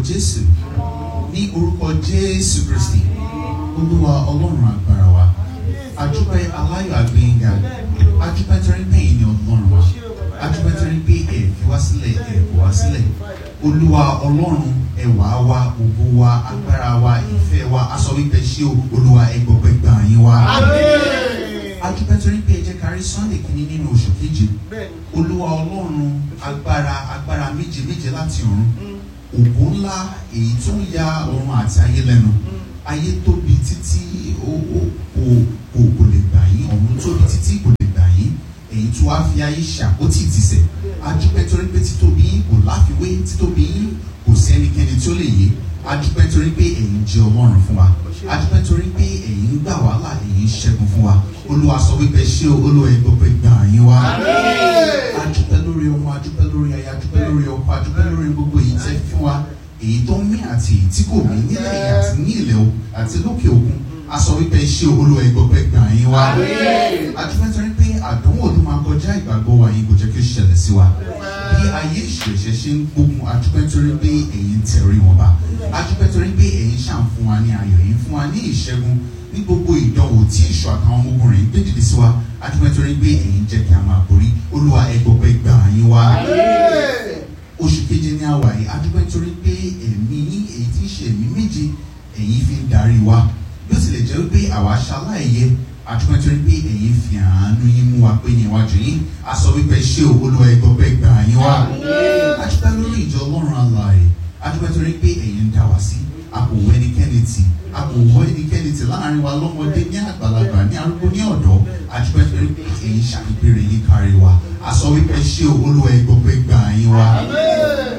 jésù ní orúkọ jésù kristi olúwa ọlọ́run agbára wa adúpẹ́ aláyọ̀ àgbéyìnga adúpẹ́ torí pé èyí ni ọlọ́run wa adúpẹ́ torí pé ẹ̀ fi wá sílẹ̀ ẹ̀ kò wá sílẹ̀ olúwa ọlọ́run ẹwà wa ògo wa agbára wa ìfẹ́ wa aṣọ wípé ṣé o olúwa ẹgbọ̀gbẹ́ gbà yín wa adúpẹ́ torí pé ẹ jẹ́ kárí sunday kìíní nínú oṣù keje olúwa ọlọ́run agbára agbára méje méje láti ọ̀run ògo ńlá èyí tó ń ya ọ̀run àti ayé lẹ́nu ayé tóbi títí ó ó kò kò kò lè gbà yín ọ̀run tóbi títí kò lè gbà yín èyí tó wá fi ayé ṣàkótì ìtìsẹ̀ adúpẹ́ torí pé títóbi yín kò láfiwé títóbi yín kò sí ẹnikẹ́ni tó lè yé adúpẹ́ torí pé ẹ̀yin jẹ́ ọlọ́run fún wa adúpẹ́ torí pé ẹ̀yin ń gbà wàhálà ẹ̀yin ń ṣẹ́gun fún wa olúwa sọ wípé ṣé olúwa ẹ̀ gbọ́ pé gbà yín wá adúpẹ́ lórí ọmọ adúpẹ́ lórí aya adúpẹ́ lórí ọkọ adúpẹ́ lórí gbogbo èyí tẹ́ fún wa èyí tó ń mí àti èyí tí kò mí nílẹ̀ yìí àti ní ilẹ̀ o àti lókè òkun a sọ wípé ṣé olúwa ẹ̀ gbọ́ pé gbà yín wá adúpẹ́ torí pé àdánwò tó máa kọjá ìgbàgbọ́ wa yìí kò jẹ́ kí ó ṣẹlẹ̀ sí wa bí ayé ìṣẹ̀ṣẹ̀ ṣe ń gbógun adúpẹ́ torí pé ẹ̀yin tẹ̀rí wọn bá adúpẹ́ torí pé ẹ̀yin ṣàn fún wa ní ayọ̀ ẹ̀yin fún wa ní ìṣẹ́gun ní gbogbo ìdánwò tí ìṣọ̀ àtàwọn ọmọkùnrin rẹ̀ ń gbé dìde sí wa adúpẹ́ torí pé ẹ̀yin jẹ́ kí a máa borí olúwa ẹgbọ́pẹ́ gbà yín wá oṣù keje ní àwà yìí adúpẹ́ torí pé ẹ̀mí èyí tí ń ṣe ẹ̀mí méje ẹ̀yin fi ń darí wa bí ó tilẹ̀ jẹ́ wípé àwa ṣaláìyẹ adúpẹ́ torí pé ẹ̀yin fi àánú yín mú wa pé ní iwájú yín a sọ wípé ṣé o olúwa ẹgbọ́pẹ́ gbà yín wá adúpẹ́ lórí ìjọ ọlọ́run alààyè adúpẹ́ torí pé ẹ̀yin ń dá wa sí a kò wọ ẹnikẹ́ni tì a kò wọ ẹnikẹ́ni tì láàrin wa lọ́mọdé ní àgbàlagbà ní arúgbó ní ọ̀dọ́ adúpẹ́ torí pé ẹ̀yin ṣàpèpèrè yín kárí wa a sọ wípé ṣé o olúwa ẹgbọ́pẹ́